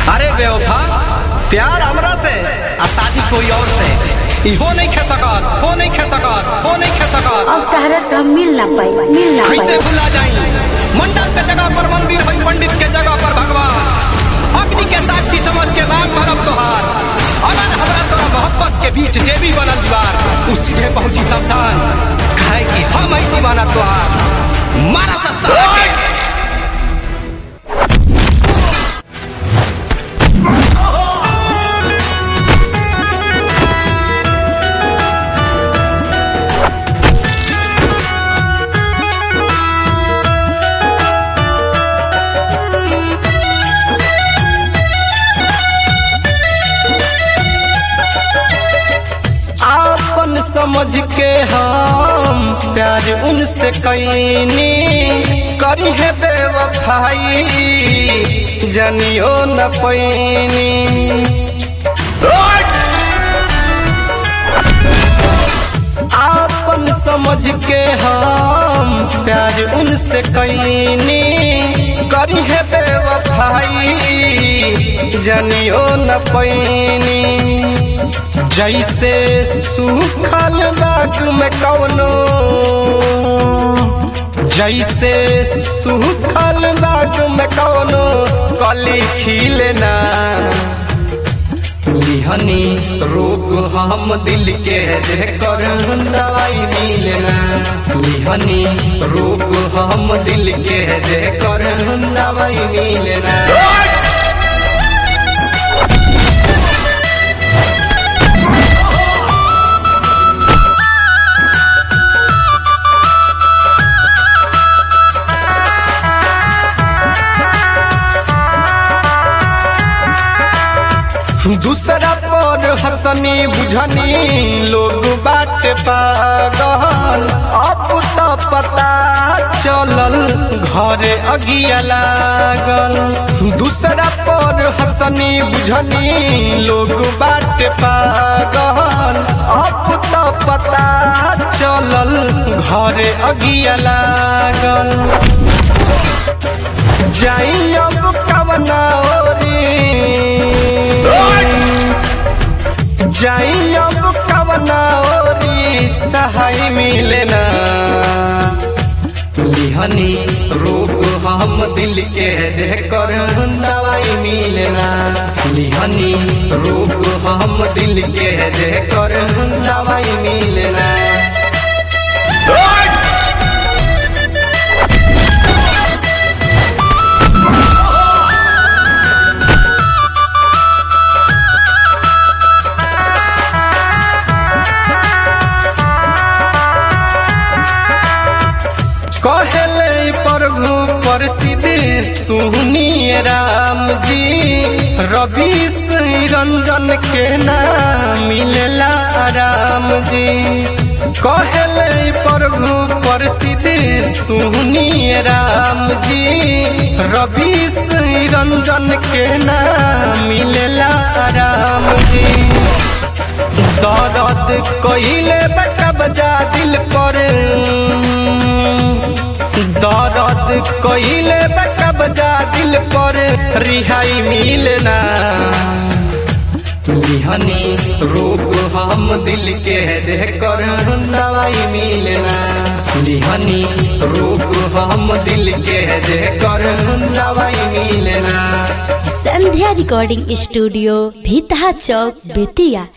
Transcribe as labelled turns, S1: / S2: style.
S1: अरे बेवफा प्यार हमरा से आ शादी कोई और से इहो नहीं खे सकत हो नहीं खे सकत हो नहीं खे सकत
S2: अब तहरा से हम मिल ना पाई मिल ना
S1: कैसे
S2: पाई
S1: भुला जाई मंडप के जगह पर मंदिर है पंडित के जगह पर भगवान अग्नि के साक्षी समझ के नाम भरब तोहार अगर हमरा तोरा मोहब्बत के बीच जे भी बनल दीवार उ सीधे पहुंची शमशान कहे कि हम ही दीवाना तोहार मारा सस्ता के आपन समझ के हम प्यार उनसे कैनी करी है बेवफाई जनियो न पैनी आपन समझ के हम प्यार उनसे कैनी करी है बेवफाई जनियो न पैनी जैसे सूखल बाग में कवनो जैसे सूखल बाग में कवनो कली खिलना लिहनी रोग हम दिल के जे कर दवाई मिलना लिहनी रोग हम दिल के जे कर दवाई मिलना दूसरा पर हसनी बुझनी लोग बात पागल अब तो पता चलल घरे अगिया लागल दूसरा पर हसनी बुझनी लोग बात पागल अब तो पता चलल घरे अगिया लागल जाई अब कवना ओरी जाई अब कवना ओरी सहाय मिलना लिहनी रोग हम दिल के जे कर दवाई मिलना लिहनी रोग हम दिल के जे कर दवाई मिलना कहले प्रभु प्रसिद्ध सुनिए राम जी रवि श्री रंजन के नाम मिलला राम जी कहले प्रभु प्रसिद्ध सुनिए राम जी रवि श्री रंजन के नाम मिलला राम जी दर्द कइले बचा बजा दिल पर दर्द कइले बचा बजा दिल पर रिहाई मिलना लिहनी रोग हम दिल के जे कर दवाई मिलना लिहनी रोग हम दिल के जे कर दवाई मिलना
S2: संध्या रिकॉर्डिंग स्टूडियो भीतहा चौक बेतिया